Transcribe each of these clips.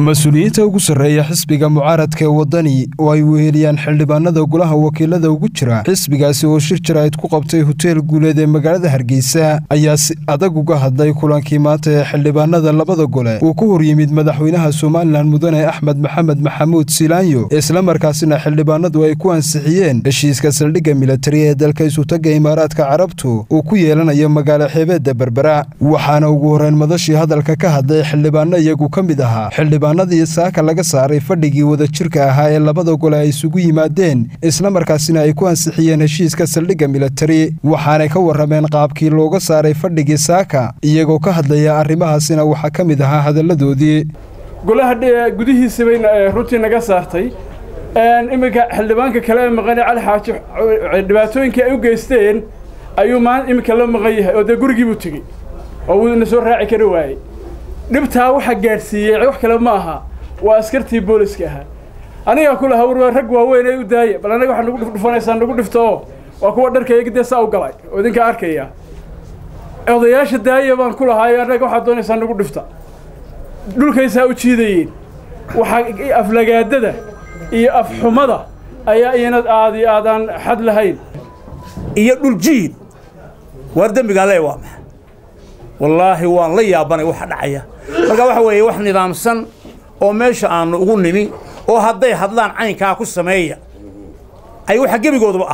mas-uuliyiinta ugu sarreeya xisbiga mucaaradka ee waddani oo ay weheliyaan xildhibaanada golaha wakiilada ugu jira xisbigaasi oo shir jaraa'id ku qabtay hoteel guuleed ee magaalada hargeysa ayaa si adag uga hadlay kulankii maanta ee xildhibaanada labada gole uu ku hor yimid madaxweynaha somalilan mudane axmed maxamed maxamuud silaanyo islamarkaasina xildhibaanadu ay ku ansixiyeen heshiiska saldhigga militari ee dalka isutagga imaaraadka carabtu uu ku yeelanayo magaalo xeebeedda berbera waxaana ugu horreyn madashii hadalka ka hadlay xildhibaano iyagu ka mid ahaa xildhibaanadii saaka laga saaray fadhigii wadajirka ahaa ee labada gole ay isugu yimaadeen islamarkaasina ay ku ansixiyeen heshiiska saldhigga militari waxaanay ka warrameen qaabkii looga saaray fadhigii saaka iyagoo ka hadlaya arrimahaasina waxaa ka mid ahaa hadalladoodii golaha gudihiisa bay runtii naga saartay iminka xildhibaanka kale ee maqane cali xaaji dhibaatooyinkii ay u geysteen ayuu maan iminka la maqan yahay oo dee gurigii buu tegey oo wuuna soo raaci kari waayey dhibtaa waxa gaadhsiiyey wax kale ma aha waa askartii booliska ahaa anigaa ku lahaa war rag waaweyn ee u daaya bal anaga waxaa nagu dhufdhufanaysaa nagu dhifto oo waa kuwa dharkayga dee saa u galay oo idinka arkaya odayaasha daaya baan ku lahaayo annaga waxaad doonaysaa nagu dhifta dhulkaysaa u jiidayeen waxaa aflagaadada iyo afxumada ayaa iyanad aad iyo aadaan xad lahayn iyo dhul jiid waar dembigaa lee waa maxa wallaahi waan la yaabanay waxa dhacaya marka waxa weeye wax nidaamsan oo meesha aanu ugu nimi oo hadday hadlaan caynkaa ku sameeya ay waxa gebigooduba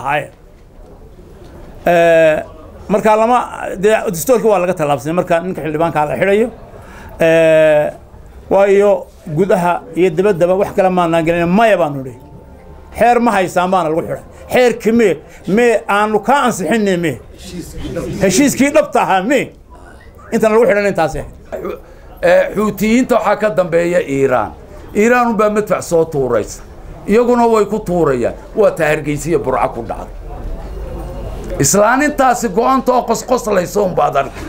ahaayeen markaa lama dee dastoorkii waa laga tallaabsanay marka ninka xildhibaankaa la xidhayo waayo gudaha iyo dabaddaba wax kale maanaan gelin maya baanu idhi xeer ma haysaan baana lagu xidhay xeerki mee mee aanu kaa ansixinne mee heshiiskii dhabta ahaa mee intaan lagu xidhan intaasi xuutiyiinta waxaa ka dambeeya iiraan iiraan unbaa madfac soo tuuraysa iyaguna way ku tuurayaan waa taa hargeysiya burca ku dhacday islaanintaasi go-anta oo qosqoslaysa unbaad arka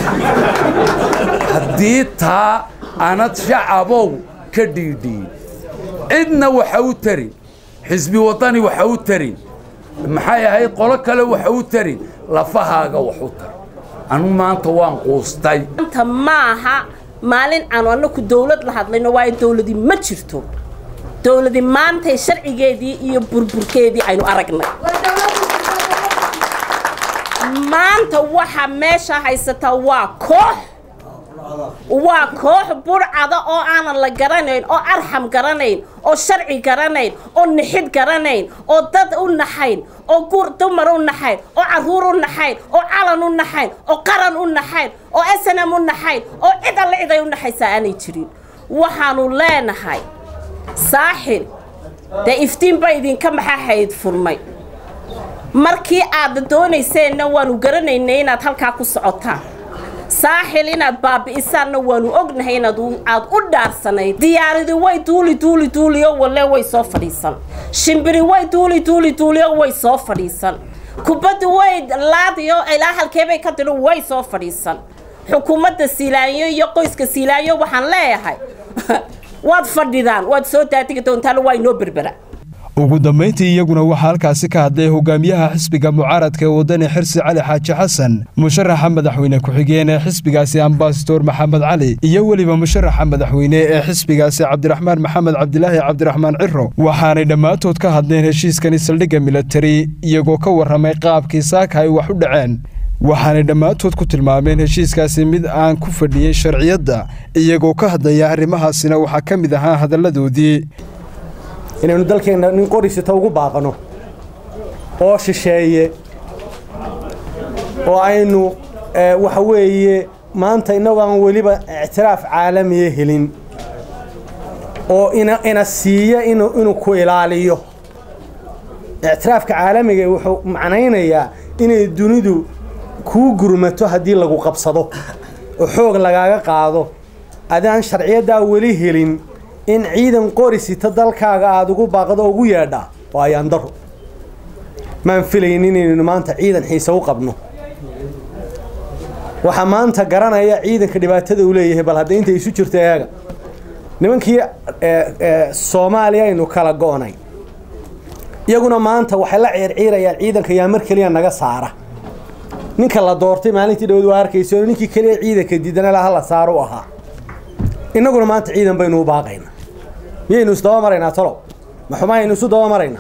haddii taa anad shacabow ka dhiidhiin cidna waxa u tarin xisbi waddani waxa u tarin maxay ahayd qolo kale waxa u tarin lafahaaga wax u tar anu maanta waan quustay maanta maaha maalin aanu annaku dawlad la hadlayno waayo dawladi ma jirto dawladi maantay sharcigeedii iyo burburkeedii aynu aragnay maanta waxa meesha haysataa waa koox waa koox burcada oo aanan la garanayn oo arxam garanayn oo sharci garanayn oo nixid garanayn oo dad u naxayn oo gur dumar u naxayn oo carruur u naxayn oo calan u naxayn oo qaran u naxayn oo snm u naxayn oo cid alle cid ay u naxaysaa aanay jirin waxaanu leenahay saaxil dee iftiin ba idinka maxaahayd furmay markii aad doonayseenna waanu garanaynay inaad halkaa ku socotaan saaxil inaad baabi'isaanna waanu ognahay inaad aad u dhaarsanayd diyaaridi way duuli duuli duuliyo walle way soo fadhiisan shimbiri way duuli duuli duuliyo way soo fadhiisan kubaddu way laadiyo ilaa halkeebay ka dilo way soo fadhiisan xukuumadda siilaanyo iyo qoyska siilaanyo waxaan leeyahay waad fadhidaan waad soo daadigi doontaan waa inoo berbera ugu dambayntii iyaguna waxaa halkaasi ka hadlay hogaamiyaha xisbiga mucaaradka ee waddani xirsi cali xaaji xasan musharaxa madaxweyne ku-xigeen ee xisbigaasi ambasador maxamed cali iyo weliba musharaxa madaxweyne ee xisbigaasi cabdiraxmaan maxamed cabdilaahi cabdiraxmaan ciro waxaanay dhammaantood ka hadleen heshiiskani saldhigga militari iyagoo ka warramay qaabkii saaka ay wax u dhaceen waxaanay dhammaantood ku tilmaameen heshiiskaasi mid aan ku fadhiyey sharciyadda iyagoo ka hadlaya arrimahaasina waxaa ka mid ahaa hadalladoodii inaynu dalkeenna nin qorisita ugu baaqano oo shisheeye oo aynu waxa weeye maanta innagu aan weliba ictiraaf caalamiya helin oo ina siiya inuu ku ilaaliyo ictiraafka caalamiga wuxuu macnaynayaa inay dunidu kuu gurmato haddii lagu qabsado oo xoog lagaaga qaado adaan sharciyaddaa weli helin in ciidan qorisita dalkaaga aada ugu baaqdo ugu yeedhaa waa ayaandaro maan filayn inaynu maanta ciidan xiise u qabno waxaa maanta garanaya ciidanka dhibaatada uu leeyahay bal hadda inta isu jirto eega nimankii soomaaliya aynu kala go'nay iyaguna maanta waxay la ciirciirayaan ciidanka yaa mar keliya naga saara ninka la doortay maalintii dhawad waa arkayso ninkii keliya ciidanka diidana laha la saaro u ahaa innaguna maanta ciidan baynu u baaqaynaa miyaynu isdaba maraynaa talow ma xumayaynu isu daba maraynaa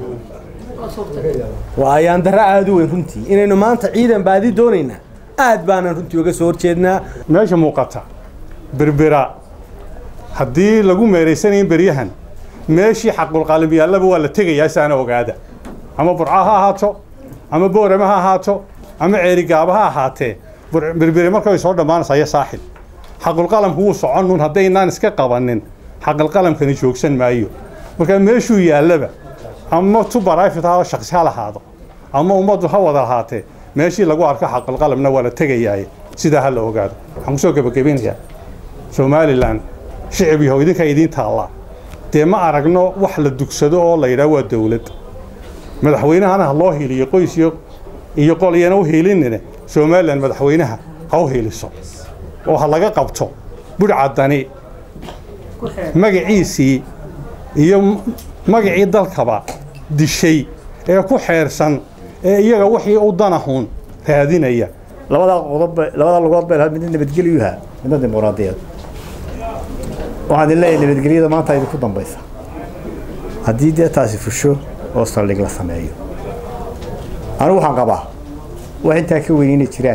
waa ayaan darro aada u weyn runtii inaynu maanta ciidan baadi doonaynaa aad baanan runtii uga soo horjeednaa meesha muuqata berbera haddii lagu meeraysanayn beryahan meeshii xaqulqaalim yaallaba waa la tegayaa saana ogaada ama burca ha ahaato ama boorama ha ahaato ama ceerigaaba ha ahaatee berbere markay soo dhammaanaysayo saaxil xaqulqalamku wuu soconun haddaynaan iska qabanin xaqulqalamkani joogsan maayo marka meeshuu yaallaba ama tu barayfit ha shaksi ha lahaado ama ummaddu ha wada lahaatee meeshii lagu arko xaqulqalamna waa la tegayaaye sidaa ha la ogaado waxaan kusoo gebagabinayaa somalilan shicib yahow idinkaa idiin taallaa dee ma aragno wax la dugsado oo la yidhaah waa dowlad madaxweynahana ha loo hiiliyo qoys iyo qol iyana u hiilinine somalilan madaxweynaha ha u hiiliso oo ha laga qabto budhcaddani magaciisii iyo magacii dalkaba dishay ee ku xeersan ee iyaga wixii u danahun raadinaya labadaa qodob labadaa lugood bay lahayd midna nabadgelyuha midna dimuqraadiyad waxaan idin leeyahay nabadgelyada maanta idinku dambaysa haddii dee taasi fusho oo saldhig la sameeyo anigu waxaan qabaa wax intaa ka weyn inay jiraan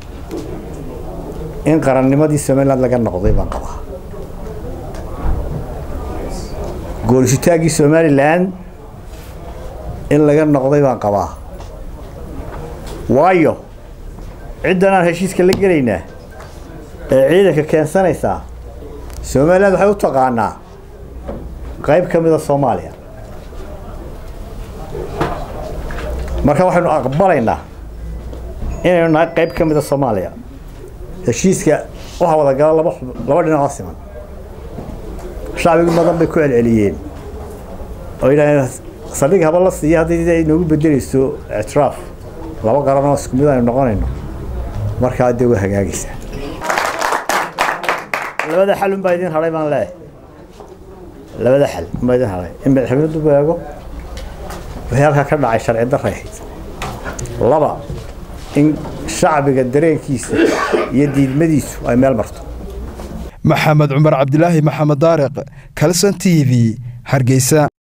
in qarannimadii somaliland laga noqday baan qabaa goolisitaankii somalilan in laga noqday baan qabaa waayo ciddan aan heshiiska la gelaynaa ee ciidanka keensanaysaa somaliland waxay u taqaanaa qayb ka mida soomaaliya marka waxaynu aqbalaynaa inaynu nahay qayb ka mida soomaaliya heshiiska waxaa wada gala laba laba dhinacoo siman shacbigu badan bay ku celceliyeen oo yidhahdeen saldhig haba la siiya haddii ay noogu bedelayso ictiraaf laba qaran oo isku mid aynu noqonayno markaa dee waa hagaagaysaa labada xal unbaa idin hadhay baan leeyahay labada xal unbaa idin hadhay in madaxweynuhu beego wixii halkaa ka dhacay sharci darray ahayd laba in shacbiga dareenkiisa iyo diidmadiisu ay meel marto maxamed cumar cabdilaahi maxamed daariq kalson t v hargeysa